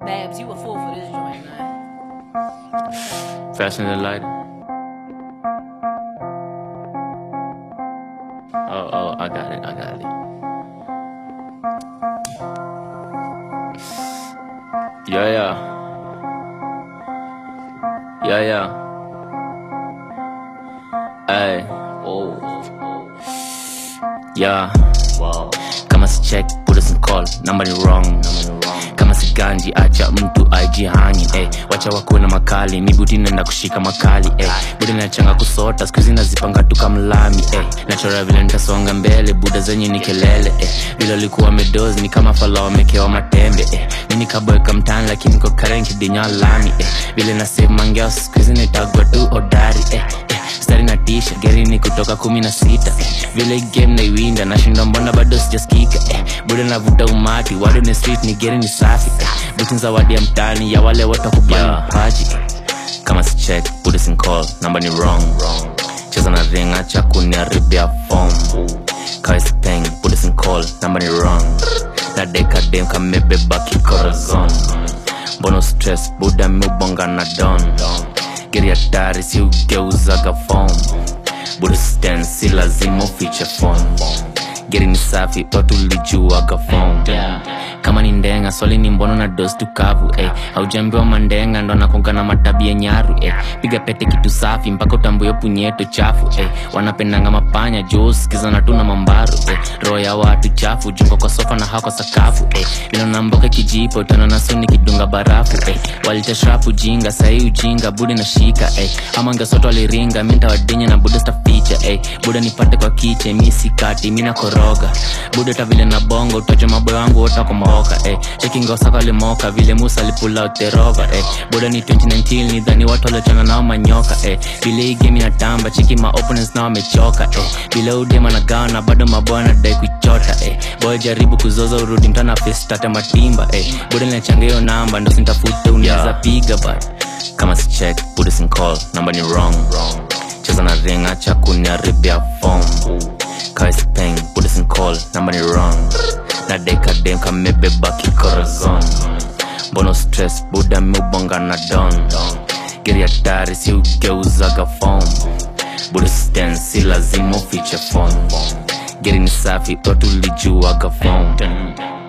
Babs, you a fool for this joint, man. Fasten the light. Oh, oh, I got it, I got it. Yeah, yeah. Yeah, yeah. Ay, oh. Yeah. Wow. Kama si check, put us in call. Number ni wrong. Kama si ganji, acha mtu ajihangi eh. Wacha wakuwe na makali, mi buti naenda kushika makali eh. Buda nachanga kusota, siku hizi nazipanga tu kamlami eh. Nachora vile nitasonga mbele, buda zenye ni kelele eh. Vile alikuwa medozi ni kama fala wamekewa matembe eh. Nini kaboeka mtani lakini kwa karen kidinya lami eh. Vile na save mangeo, siku hizi nitagwa tu odari eh. eh. Stari na tisha, geri ni kutoka kumi na sita eh. Vile hii game naiwinda, nashinda mbona bado sijaskika eh. Buda navuta umati, wado ni street ni geri ni safi eh. Buti zawadi ya mtani ya wale wote wakubali mapaji eh. Kama si check, put us in call, namba ni wrong Cheza na ring, acha kuniharibia form Kawe si peng, put us in call, namba ni wrong Na deka dem kamebeba kikorazon Mbono stress, buda miubonga na don Geri hatari si ugeuzaga form Buda stand, si lazima ufiche phone Geri ni safi, watu lijuaga form kama ni ndenga swali ni mbono na dos tukavu eh. aujambiwa mandenga ndo nakonga na matabia nyaru eh. piga pete kitu safi mpaka utambuyo punyeto chafu eh. wanapendanga mapanya juu sikizana tu na mambaru eh. roho ya watu chafu jungo kwa sofa na hako sakafu eh. vilonamboka kijipo utanona suni kidunga barafu eh. walitashrapu jinga sahii ujinga budi na shika eh. ama ngesoto waliringa mi ntawadenya na buda staficha eh. buda nipate kwa kiche mi sikati mi nakoroga buda tavile na bongo utaja maboyo wangu wotakomaoka eh. chekingosaka limoka vile musa alipula uterova eh. buda ni 2019 nidhani watu waliochana nao manyoka eh. vile hii game inatamba cheki ma opponents nao wamechoka eh. vile udema na gawa na bado maboya nadai kuichota eh. boy jaribu kuzoza urudi mtana festate matimba eh. buda linachanga hiyo namba ndo sintafute unaweza piga but kama si check put us in call namba ni wrong cheza na ring acha kuniharibia form kawe si peng put us in call namba ni wrong na deka dem kamebeba kikorazon mbono stress buda miubonga na don geri hatari si ugeuzaga form buda stand si lazima ufiche phone geri ni safi watu lijuaga form